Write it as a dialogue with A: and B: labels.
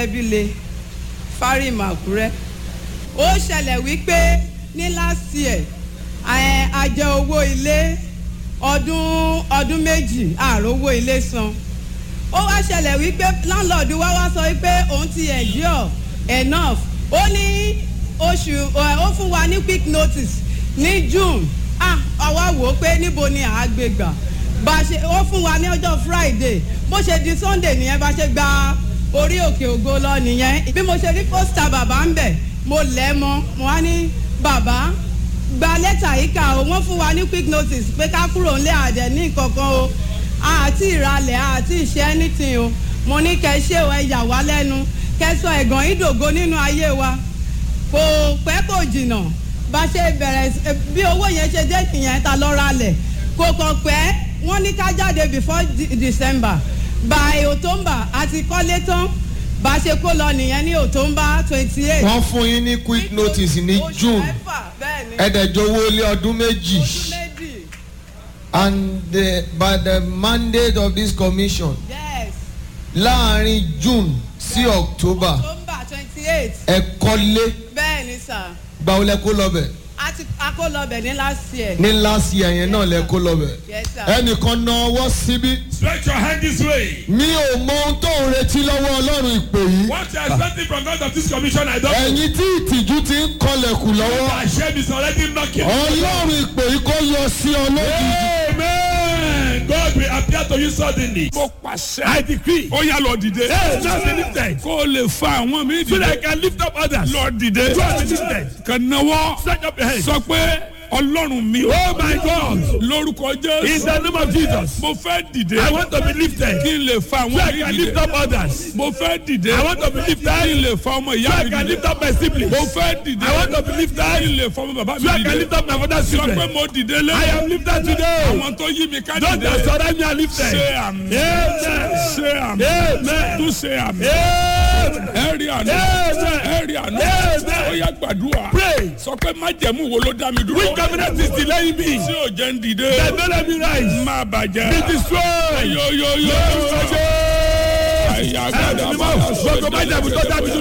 A: ẹlẹ́bíle fárim àkúrẹ́ ó ṣẹlẹ̀ wípé ní last year ẹ̀, a jẹ owó ilé ọdún ọdún méjì àròwó ilé san ó wá ṣẹlẹ̀ wípé láńlọ́ọ̀dù wá wá sọ wípé òun ti endure enough ó ní oṣù ẹ, ó fún wa ní quick notice ní june ah àwa wò ó pé níbo ni àá gbé gbà bá a ṣe ó fún wa ní ọjọ́ friday bó ṣe di sunday nìyẹn bá ṣe gba orí òkè ògo lọ nìyẹn bí mo ṣe rí pósítà bàbá ń bẹ̀ mo lẹ̀ mọ́ mo wá ní bàbá gba lẹ́tà yìí kà ó wọ́n fún wa ní quick notice pé ká kúrò ńlẹ̀ àdẹ̀ ní kankan o àti ìralẹ̀ àti ìṣe anything o mo ní kẹ́ ṣé o ẹ yà wá lẹ́nu kẹ́ sọ ẹ̀gàn ìdògo nínú ayé wa kò pẹ́ kò jìnnà bá ṣe bẹ̀rẹ̀ sí- bí owó yẹn ṣe dé nìyẹn ta lọ ralẹ̀ kò kàn pẹ́ wọ́n ní ká jáde before De- december by october àti kọ́lé tán bá ṣe kó lọ nìyẹn ní october twenty eight.
B: wọ́n fún yín ní quick notice ní june ẹ̀ẹ́dẹ̀jọ owó ilé ọdún méjì
A: oṣù méjì
B: and the, by the mandate of this commission
A: yes
B: láàrin june sí october
A: october twenty eight
B: ẹ kọ́lé
A: bẹ́ẹ̀ ni sà
B: gbàwó lẹ kó lọ́bẹ̀
A: a ti a kó lọ bẹ̀ ní last year.
B: ní last year yẹn náà lẹ kó lọ́bẹ̀
A: yes sir.
B: ẹnìkan na ọwọ́ síbí
C: Stretch your hand this way.
B: mi ò mọ ohun tó ń retí lọ́wọ́ ọlọ́run ìpè yìí
C: What you are expecting from God of this commission, I don't know.
B: ẹ̀yin tí ìtìjú ti ń kọlẹ̀kùn lọ́wọ́
C: My shame is already knocking.
B: ọlọ́run ìpè yìí kó yọ sí ọ lójijì.
C: Amen. God will appear to you suddenly.
D: mo pàṣẹ.
C: I decree.
D: ó yá lọ dìde.
C: Hey, just be lifted.
D: kó o lè fa àwọn mi
C: So that I
D: dìde.
C: can lift up others.
D: lọ dìde.
C: Just be lifted.
D: kà náwó.
C: Stretch up your hands.
D: sọ pé ọlọ́run mi.
C: Oh my God.
D: lórúkọ
C: In
D: jésù.
C: the name of Jesus.
D: mo fẹ́ dìde.
C: I want to be lifted.
D: kí n lè fa
C: So
D: àwọn
C: I
D: mi
C: can lift
D: dìde.
C: up others.
D: mo fẹ́ dìde.
C: I want to be lifted.
D: kí n lè fa ọmọ
C: So
D: ìyá
C: I
D: mi
C: can
D: dìde.
C: lift up my siblings.
D: mo fẹ́ dìde.
C: I want to be lifted.
D: kí n lè fa ọmọ bàbá mi
C: So I can lift
D: dìde.
C: up my father's
D: sọ pé
C: children.
D: mo dìde lé.
C: I am lifted today.
D: àwọn tó yí mi ká
C: Those
D: dìde.
C: that surround me are lifted.
D: ṣe àmì.
C: Amen.
D: ṣe àmì.
C: Amen.
D: tún ṣe àmì.
C: Amen.
D: ẹ rí àná.
C: Amen.
D: ẹ rí àná.
C: Amen.
D: ó yá gbàdúrà.
C: Pray.
D: sọ pé májẹ̀mú wo ló dá mi dúró.
C: Which covenant is delaying me?
D: tí ò jẹ́ ń dìde.
C: That don't let me rise.
D: má bàjẹ́.
C: Be destroyed.
D: yóyóyó.
C: Lórúkọ Jésù.
D: àyà
C: Ẹ̀rọ
D: gbàdá
C: mímọ́. Gbogbo májàmú tó dá mi dúró.